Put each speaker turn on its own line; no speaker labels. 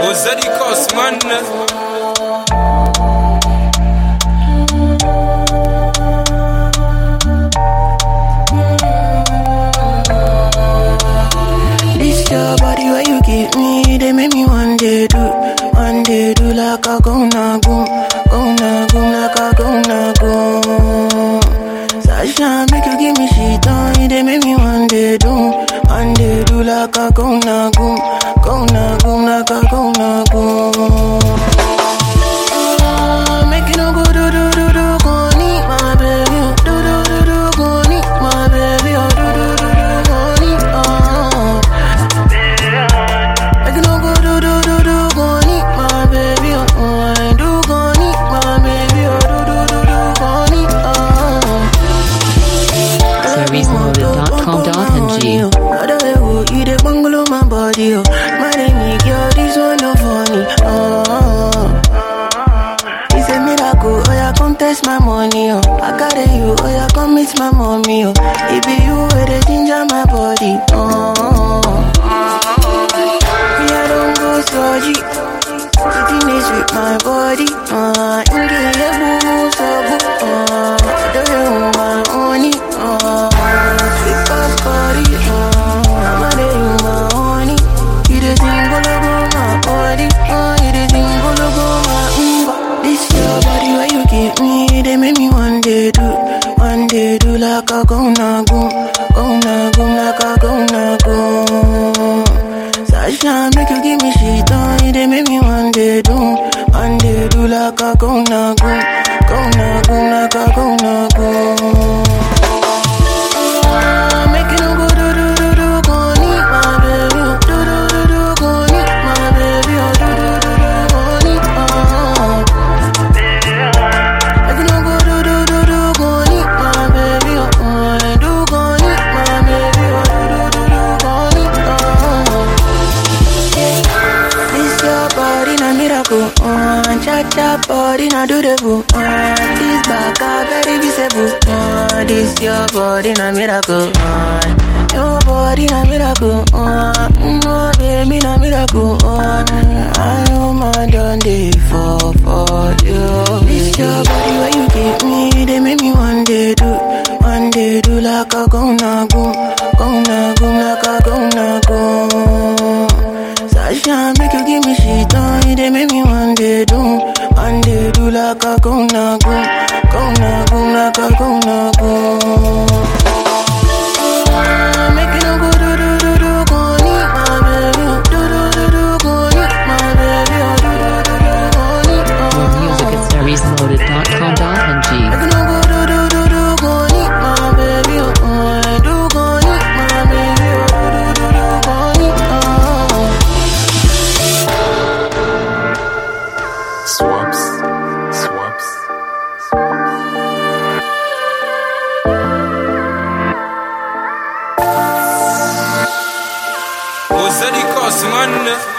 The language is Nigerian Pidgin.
Ozadi Cosman.
This your body where you give me, they make me one day do, one day do like a go na go, go na go like a go na go. Sasha make you give me shit on, they make me one day do, one day do like a go na go, go na go like a go na go. Ah, Make you no go do do do do go need my baby, oh. do do do do go need my baby, oh. do do do do go need oh. Make you no go do do do do go need my baby, oh. oh. I do go need my baby, oh. do do do do go need oh.
SeriesMotive.com.ng.
Other you the bungalow my body, oh. My name girl, this one no funny, oh. It's a miracle, oh yeah, come test my money, oh. I carry you, oh yeah, come meet my mommy, oh. It be you where they ginger my body, oh. Me, I don't go surgery. Sitting is with my body, uh. In the boo, so boo, uh. Do you want my honey, uh. Sweet as body, uh. I'm a day, you my honey. You the thing, go look on my body, uh. You the thing, go look on my umba. This your body, where you give me, they make me one day do, one day do like a go na go, go na go like a go na go. Sasha, make you give me shit on, they make me one day do, one day do like a go na go, go na go like a go na go. Ah, Make you no go do do do do go need my baby, oh. do do do do go need my baby, oh. do do do do go need oh. Make you no go do do do do go need my baby, oh. oh. I do go need my baby, oh. do do do do go need oh. This your body na miracle, uh, cha cha body na do the boo, uh, this back a very visible, uh, this your body na miracle, uh, your body na miracle, uh, no baby na miracle, uh, I know my done day for for you. This your body where you give me, they make me one day do, one day do like a go na go, go na go like a go na go. Sasha, make you give me shit on, they make me one day do, one day do like a go na go, go na go like a go na go. Ah, Make you no go do do do do go need my baby, oh. do do do do go need my baby, oh. do do do do go need
More music at SeriesMotive.com.ng.
Make you no go do do do do go need my baby, oh. I do go need my baby, oh. do do do do go need oh.
Swaps. Swaps. Ozadi Cosman.